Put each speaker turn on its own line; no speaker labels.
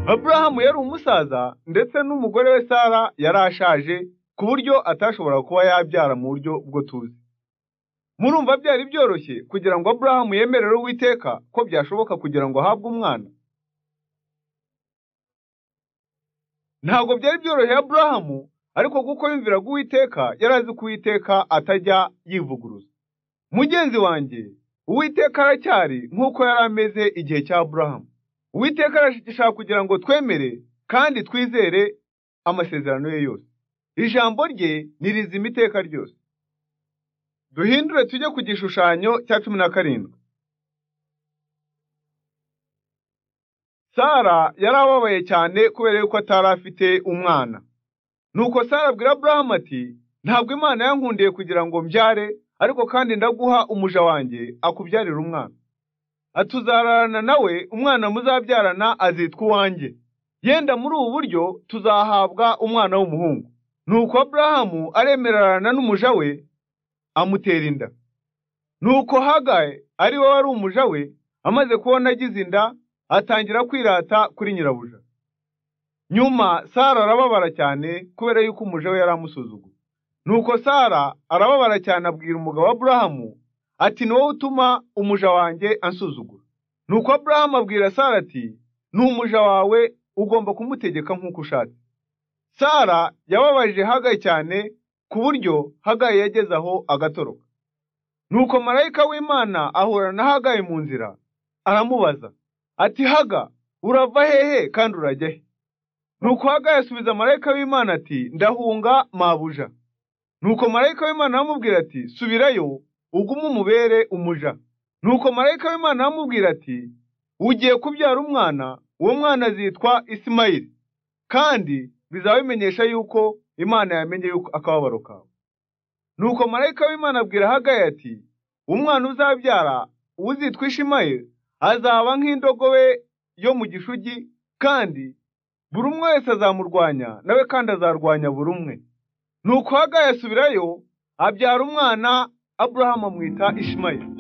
aburahamu yari umusaza ndetse n'umugore we sara yari ashaje ku buryo atashobora kuba yabyara mu buryo bwo tuzi murumva byari byoroshye kugira ngo aburahamu yemerere uwiteka ko byashoboka kugira ngo ahabwe umwana ntabwo byari byoroheye aburahamu ariko kuko yumviraga uwiteka yari azi ko uwiteka atajya yivuguruza mugenzi wanjye uwiteka aracyari nk'uko yari ameze igihe cya aburahamu uwiteka arashishaka kugira ngo twemere kandi twizere amasezerano ye yose ijambo rye nirizima iteka ryose duhindure tujye ku gishushanyo cya cumi na karindwi sara yari ababaye cyane kubera yuko atari afite umwana nuko sara abwira aburahamu ati ntabwo imana yankundiye kugira ngo mbyare ariko kandi ndaguha umuja wanjye akubyarira umwana atuzararana nawe umwana muzabyarana azitwa uwanjye yenda muri ubu buryo tuzahabwa umwana w'umuhungu nuko aburahamu aremerarana n'umuja we amutera inda nuko hagaye ari we wari umuja we amaze kubona agize inda atangira kwirata kuri nyirabuja nyuma sara arababara cyane kubera yuko umuja we yari amusuzuguye nuko sara arababara cyane abwira umugabo aburahamu ati ni wowe utuma umuja wanjye ansuzugura nuko aburahamu abwira sara ati ni umuja wawe ugomba kumutegeka nk'uko ushatse sara yababajije hagaye cyane ku buryo hagaye yageze aho agatoroka nuko marayika w'imana ahura na hagaye mu nzira aramubaza ati haga urava hehe kandi urajya he nuko hagaye asubiza marayika w'imana ati ndahunga mabuja nuko marayika w'imana aramubwira ati subirayo ugume umubere umuja nuko marayika w'imana aramubwira ati ugiye kubyara umwana uwo mwana azitwa isimayili kandi bizaba bimenyesha yuko imana yamenye yuko akababaro kawe nuko marayika w'imana abwira hagaye ati umwana uzabyara uzitwa ishimayeli azaba nk'indogobe yo mu gishugi kandi buri umwe wese azamurwanya nawe kandi azarwanya buri umwe nuko hagaye asubirayo abyara umwana aburahamu amwita ishimayeli